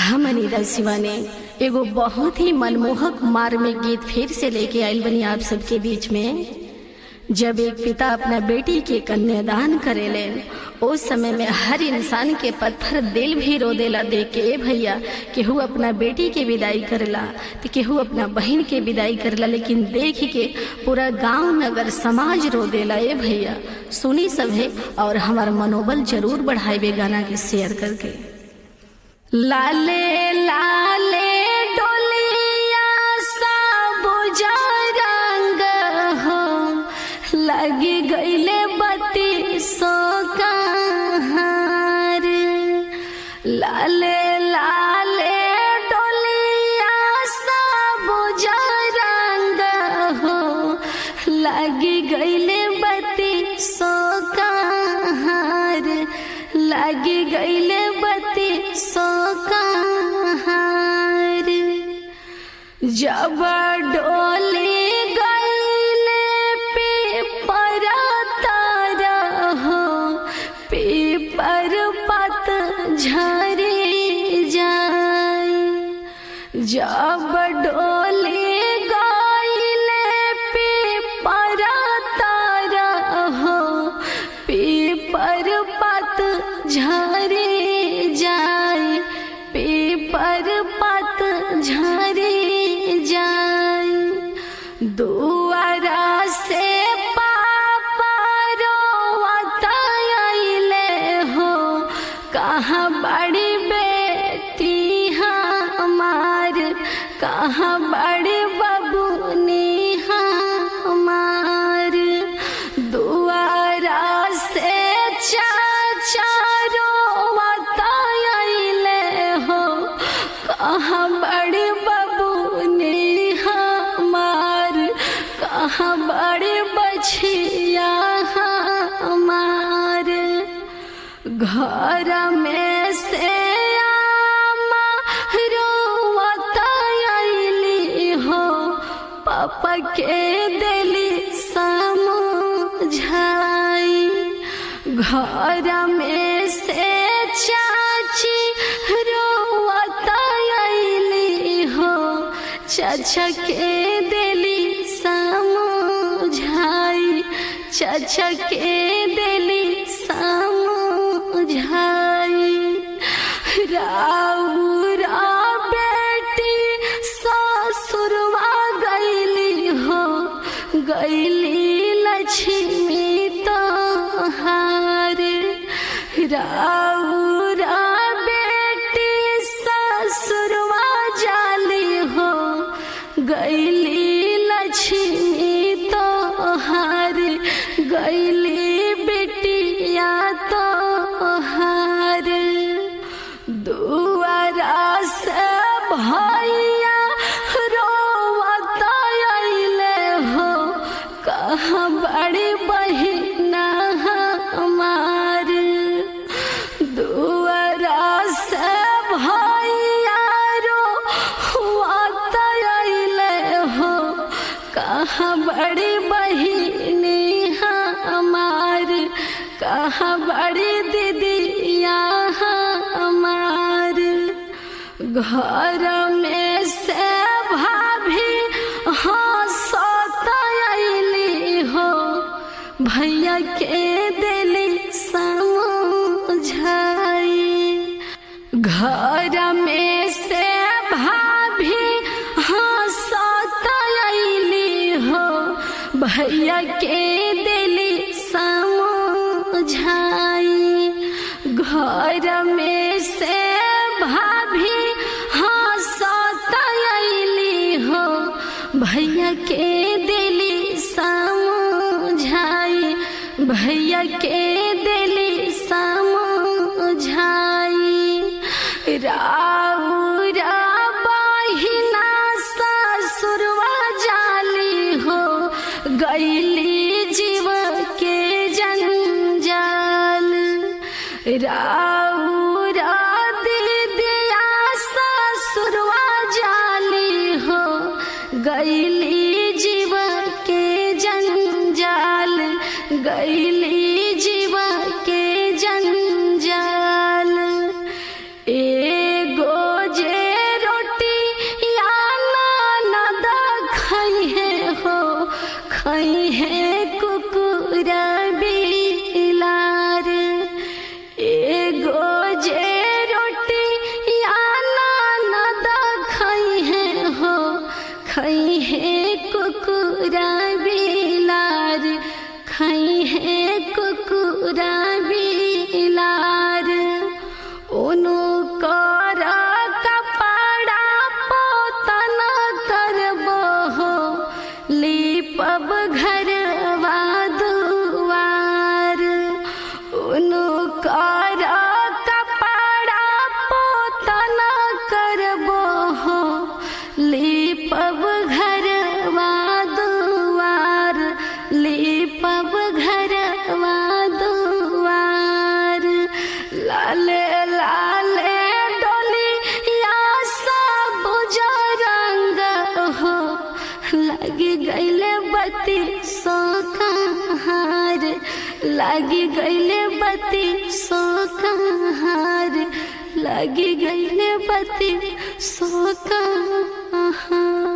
हम अनिता शिवा ने एगो बहुत ही मनमोहक मार में गीत फिर से लेके आयल बनी आप सबके बीच में जब एक पिता अपना बेटी के कन्यादान करेलेन उस समय में हर इंसान के पत्थर दिल भी रो देला देख के ए भैया केहू अपना बेटी के विदाई करेला तो केहू अपना बहन के विदाई करेला लेकिन देख के पूरा गांव नगर समाज रो देला ए भैया सुनी सभे और हमारा मनोबल जरूर बढ़ाए गाना के शेयर करके लाले लाले डोलिया साबुजा रंग हो लगी गईले बत्ती सो कहार लाले लाले डोलिया साबुजा रंग हो लगी गईले बत्ती सो कहार लगी गईले बत्ती सो कहार जब डोली गईले पीपर तारा हो पीपर पत झरी जाए जब डोली गईले पीपर तारा हो पीपर पत झरी जाए पीपर पत झरी जाए दुआरा से पापा रोवतले हो कहाँ बड़ी बेटी हमार कहाँ बड़ी बबुनी हमार दुआरा से चाचा रोवतले हो कहाँ बड़ी बबुनी हमार कहाँ बड़ी बछिया हमार घर में से आमा रोवतली हो पापा के दिली समझाई घर में से चाची रोवतली हो चाचा के दिली समझाई चाचा के दिली समझाई राउरा बेटी ससुरवा गईली हो गईली लक्ष्मी तोहार राउरा बेटी ससुरवा जाली हो गईली लक्ष्मी तोहार गईली बेटिया तोहार दुआरा से भैया रोवतले हो कहाँ बड़ी बहिना हमार दुआरा से भैया रोवतले हो कहाँ बड़ी बहिनी हमार कहाँ बड़ी दीदिया हमार घर में से भाभी हंसतली हो भैया के दिली समझाई घर में से भाभी हंसतली हो भैया के दिली समझाई घर में से भाभी हंसतली हो भैया के दिली समझाई भैया के दिली समझाई राउरा बहिना ससुरवा जाली हो गईली जीव के जंजाल राउरा दीदिया ससुरवा जाली हो गईली जीव के जंजाल गईली जीव के जंजाल एगो जे लागी गईले बत्ती सोकहार लागी गईले बत्ती सोकहार लागी गईले बत्ती सोकहार